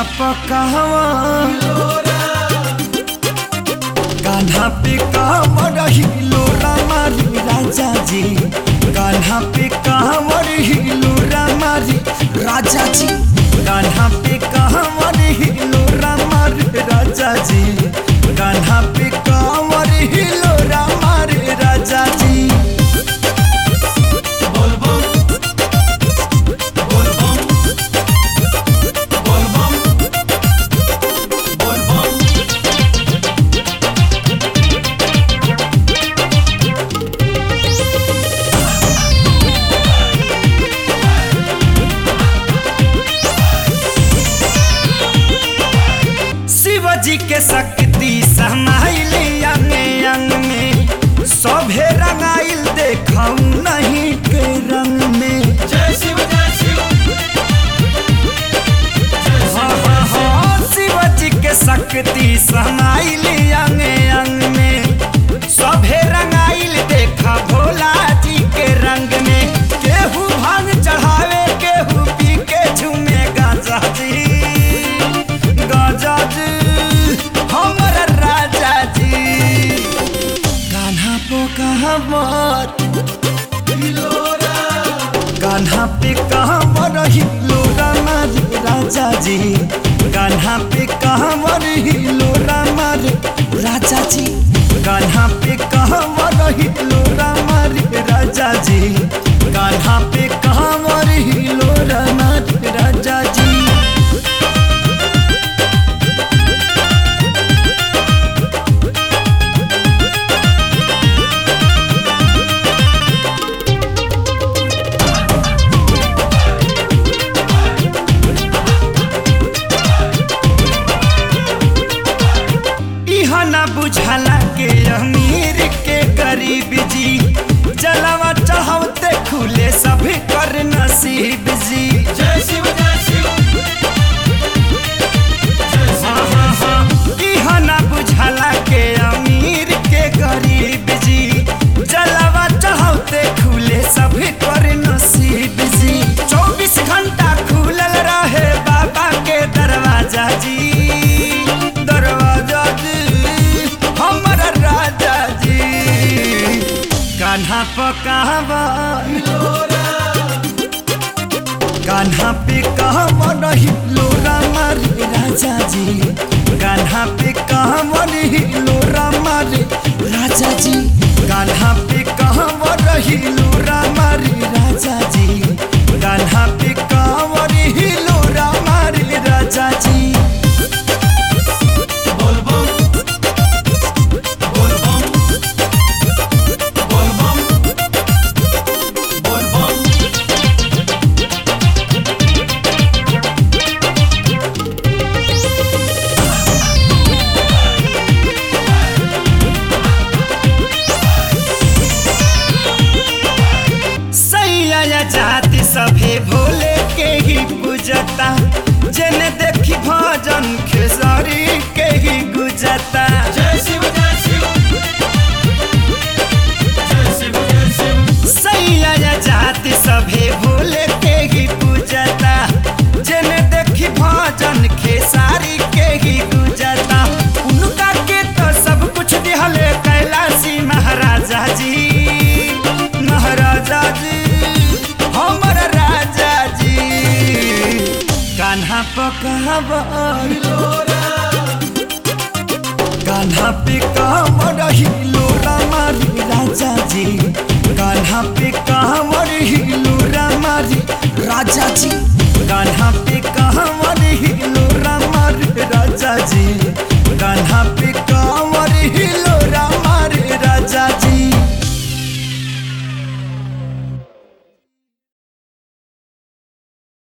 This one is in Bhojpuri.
पकावा कान्हा पे कांवर हिलो रामारी राजा जी कान्हा पे कांवर हिलो रामारी राजा जी कान्हा पे कांवर हिलो रामारी राजा जी कान्हा पे कांवर हिलो रामारी राजा जी शिव जी के शक्ति समाइल अंग अंग में सभे रंगाइल देखऊ नहीं के रंग में जय शिव जय शिव हाँ, हाँ, हाँ, शिव जी के शक्ति समाइल अंग अंग में सभे रंगाइल देखा भोला जी के रंग में केहू भांग चढ़ावे केहू पी के झूमे गाजा जी गाजा जी हमर राजा जी कान्हा पो कहावत कान्हा पे कहावर हिलो रामार राजा जी कान्हा पे कहावर हिलो रामार राजा जी कान्हा पे कहावर हिलो रामार राजा जी कान्हा पे कहावर हिलो रामार राजा जी इहा ना बुझाला के अमीर के गरीब जी जलवा चढ़ावते खुले सभी कर नसीब जी जय शिव जय शिव हाँ, हाँ, हाँ। इहा ना बुझाला के अमीर के गरीब जी जलवा चढ़ावते खुले सभी कर नसीब जी चौबीस घंटा खुलल रहे बाबा के दरवाजा जी दरवाजा जी हमर राजा जी कान्हा पकावा कान्हा पे कहवर हिलो रामार राजा जी कान्हा पे कहवर हिलो रामार राजा जी कान्हा पे कहवर हिलो रामार राजा जी कान्हा पे कहवर हिलो रामार राजा जी बोल बम बोल बम बोल बम बोल बम सैया जाति सभे भोले के ही पूजता जन देखी भजन खेसारी के ही गुजता जय शिव जय शिव जय शिव जय शिव सैया जाति सभे भोले के ही पूजता जन देखी भजन खेसारी के ही गुजता उनका के तो सब कुछ दिहले कैलाशी महाराजा जी महाराजा जी हमर राजा जी कान्हा पकावर कान्हा पे कांवर हिलो रामारी राजा जी कान्हा पे कांवर हिलो रामारी राजा जी कान्हा पे कांवर हिलो